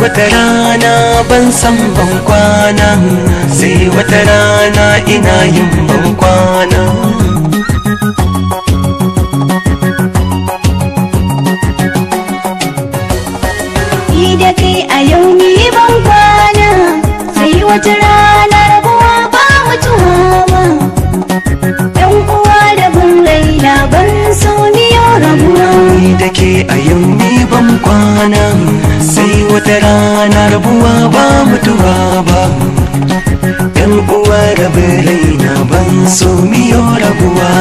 wata rana ban san ban kwana sai wata rana ina yin ban kwana Ni da kai a yau ni ban kwana sai wata rana rabuwa ba mutuwa ba Yan uwa da bin raina ban so ni yau rabuwa ni da ke a yau ni ban kwana sai wata rana rabuwa ba mutuwa ba yan uwa rabu raina ban so miyo rabuwa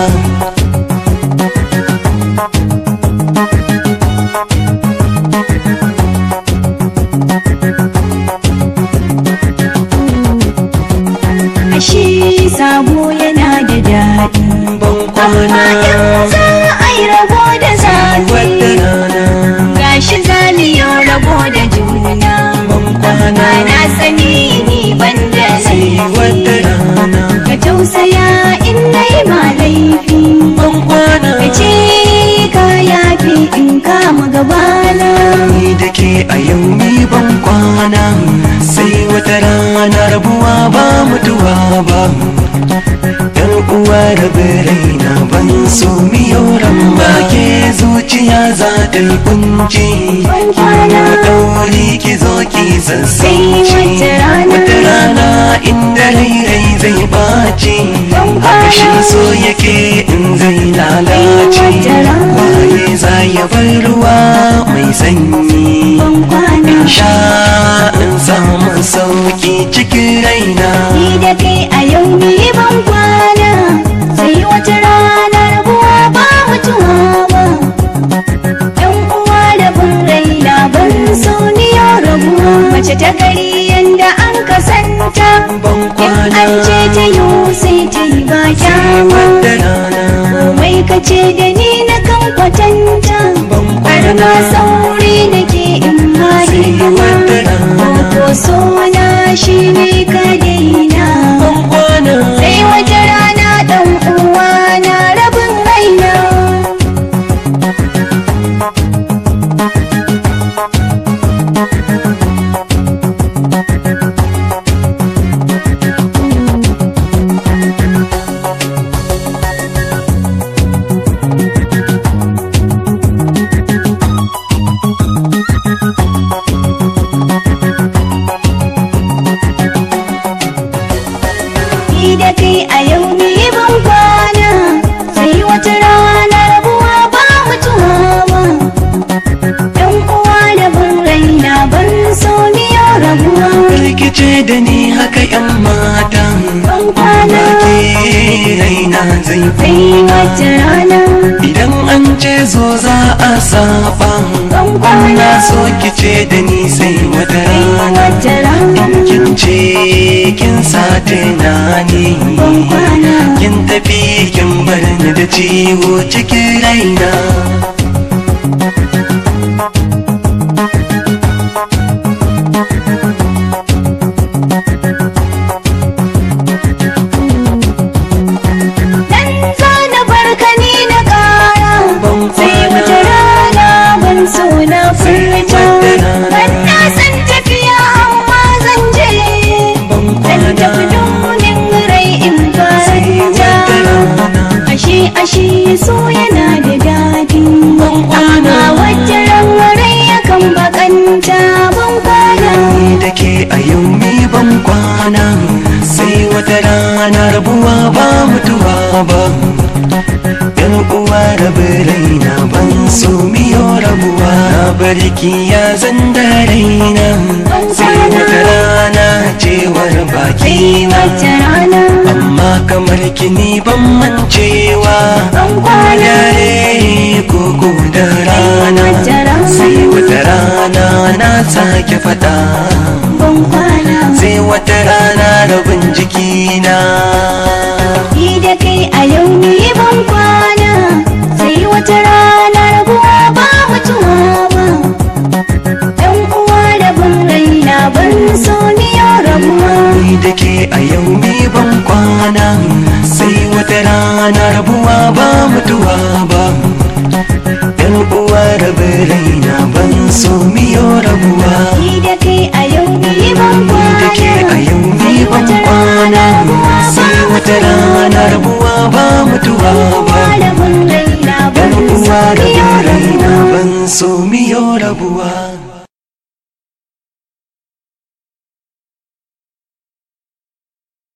Ashe sabo yana da daɗi ban Amma kwana in za a yi rabo da wata zafi rana Gashi zaliyo rabo da juna ban kwana Amma na sani ni ban da sai wata laifi rana Ka tausaya in na yi ma laifi ban kwana Ka ce ka yafi in kama gabana ni da ke a yau ni ban kwana sai wata rana rabuwa ba mutuwa ba yan uwa rabu raina ban so miyo ba ke zuciya za ta yi kunci Ban kwana. dauri ki zo ki sassauci Sai wata rana. wata rana inda rai rai zai baci Ban haka shi kwana. so yake in zai lalace wata rana. waye za ya bar ruwa mai sanyi Ban kwana sha in samu sauki cikin raina Ni da kai a yau ni ban kwana Sai wata rana rabuwa ba mutuwa ba Yan uwa da bin raina ban so ni yau rabuwa Mace ta gari yanda an kasanta ban In kwana an ce ta yi sai ta yi ba kyama wata rana Komai ka ce da ni na kan kwatanta ban Har kwana ma sauri nake in ma sai wata rana Ko sona shi ne ka daina ban kwana Sai wata rana ɗan uwa na rabin raina Ni da kai a yau ni ban kwana Sai wata rana rabuwa ba mutuwa ba Ɗan uwa da bin raina ban so ni yau rabuwa rikice da ni haka yan mata Ban kwana ke raina zai sai wata rana idan an ce zo za a saba Ban kwana amma so ki ce da ni sai wata sai rana wata rana kin ce kin sa tunani Ban kwana kin tafi kin bar ni da ciwo cikin raina Dan zana barka ni na ƙara Ban Sai kwana. wata rana ban so na furta wata rana. Ban na san tafiya amma zan je ban Dan kwana tafi domin rai in sai faranta wata rana Ashe ashe so yana da daɗi kwana. Amma wata ran rai yakan bakanta ban kwana ni da ke a yau ni ban kwana sai wata rana rabuwa ba mutuwa ba yan uwa rabu raina ban so miyo rabuwa na barki ya zan da raina sai wata rana cewar baki Sai na wata rana amma kamar kini ban mancewa ban kwana dare koko da rana wata rana. sai wata rana na sake fada ban kwana sai wata rana rabin jikina Ni da kai a yau ni ban kwana sai wata rana rabuwa ba mutuwa ba Ɗan uwa da bin raina ban so ni yau rabuwa ni da ke a yau ni ban kwana sai wata rana rabuwa ba mutuwa ba yan uwa rabu raina ban so miyo rabuwa Ni da kai rabuwa ba da mun raina yan ban uwa so da miyo raina rabuwa ban so miyo rabuwa